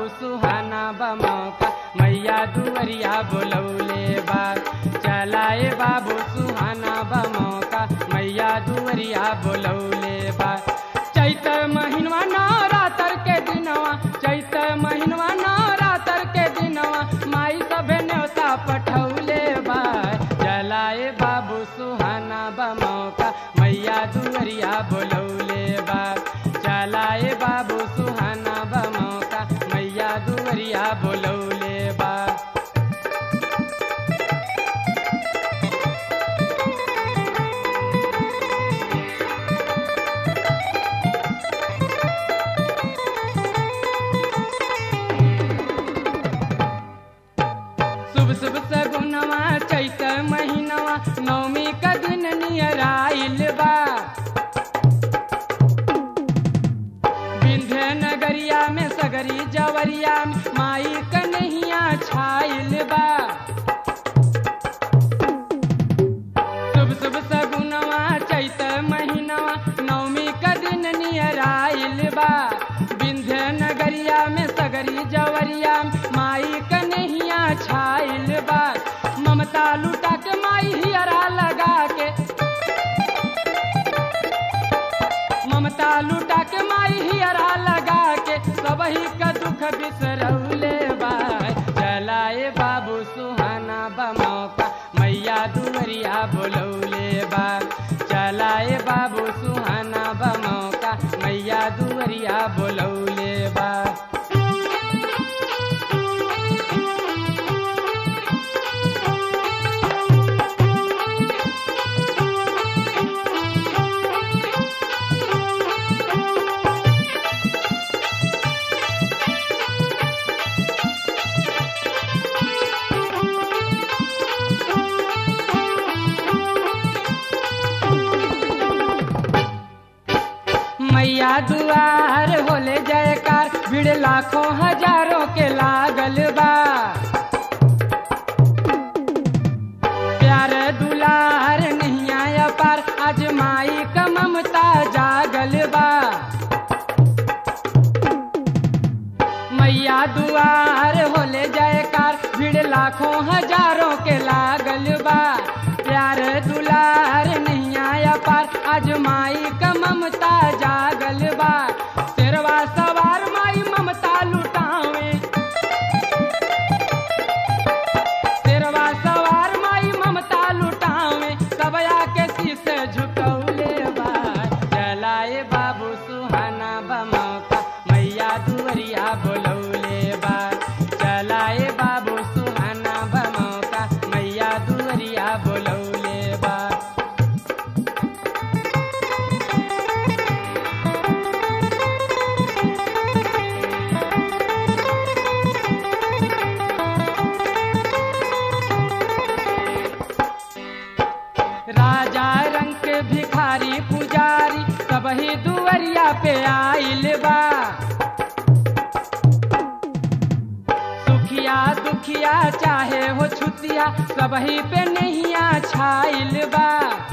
बाबू सुहाना बमौका मैया दुवरिया बोलौले बा चलाए बाबू सुहाना बमौका मैया दुवरिया बोलौले बा चैत महीनवा नवरातर के दिनवा चैत महीनवा नवरातर के दिनवा माई सभे न्योता पठौले बा चलाए बाबू सुहाना बमौका मैया दुवरिया बोलौले बा चलाए बाबू सुहाना बमौका मैया दुवरिया बोलौले बा शुभ शुभ सगुनवा चैत महीनवा नवमी का दिन नियर आइल बा विंध्य नगरिया में सगरी जवरिया में माई कन्हैया छाइल बा शुभ शुभ सगुनवा चैत महीनवा नवमी का दिन नियर आइल बा विंध्य नगरिया में सगरी जवरिया में माई कन्हैया छाइल बा ममता लुटा के माई हियरा लगा के ममता लुटा के माई हियरा लगा के सबही का दुख बिसरौले बा चलाए बाबू सुहाना बमौका मैया दुवरिया बोलौले बा चलाए बाबू सुहाना बमौका मैया दुवरिया बोलौले बा मैया दुआर होले जयकार भीड़ लाखों हजारों के लागल बा प्यार दुलार नहीं आया पार आज माई का ममता जागल बा मैया दुआर होले जयकार भीड़ लाखों हजारों के लागल बा प्यार दुलार नहीं आया पार आज माई का ममता जागल बा शेरवा सवार माई ममता लुटावे शेरवा सवार माई ममता लुटावे सबया के शीश झुकौले बा चलाए बाबू सुहाना बमौका मैया दुवरिया बोलौले बा चलाए बाबू सुहाना बमौका मैया दुवरिया बोलौले बा राजा रंग के भिखारी पुजारी सबही दुवरिया पे आइल बा सुखिया दुखिया चाहे हो छुतिया सबही पे नहिया छाइल बा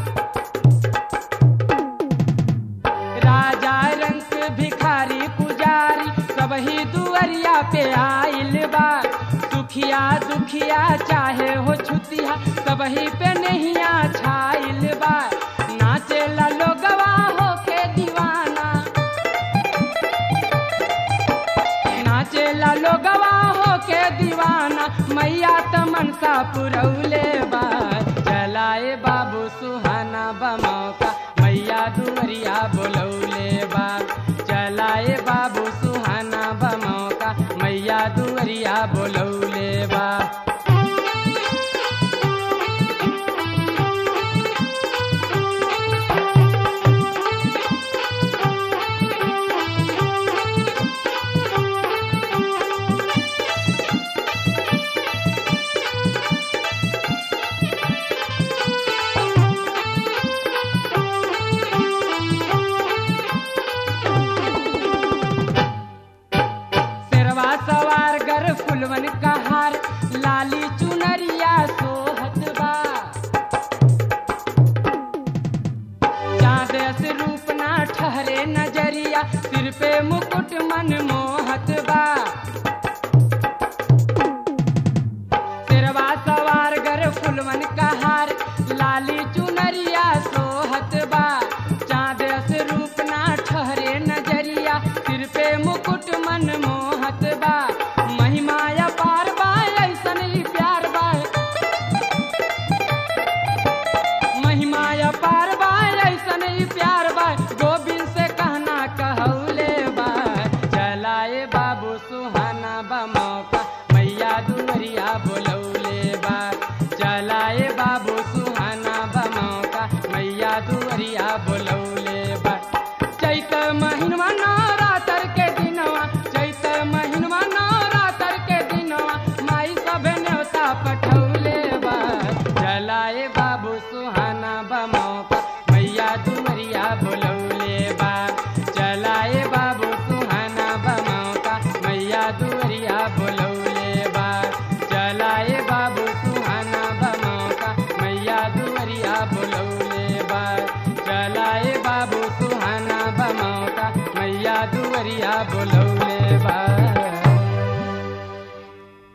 राजा रंग के भिखारी पुजारी सबही दुवरिया पे आइल बा सुखिया दुखिया चाहे हो छुतिया सबही पे नहिया छाइल बा नाचे ला लोगवा होके दीवाना नाचे ला लोगवा होके दीवाना मैया त मनसा पुरौले बा चलाए बाबू सुहाना बमौका मैया दुवरिया बोलौले बा चलाए बाबू सुहाना बमौका मैया दुवरिया बोलौले बा शेरवा सवार गर फुलवन का हार लाली चुनरिया सोहत बा चाँद से रूप ना ठहरे नजरिया सिर पे मुकुट मन मोहत बा सुहाना बा मौका मैया दुवरिया बोलौले बा चलाए बाबू सुहाना बा मौका मैया दुवरिया बोलौले बा चैत महीनवा नवरातर के दिनवा चैत महीनवा नवरातर के दिनवा माई सभे न्योता पठौले बा चलाए बाबू सुहाना बा मौका मैया दुवरिया बोलौले बा चलाए बाबू सुहाना बा मौका मैया दुवरिया बोलौ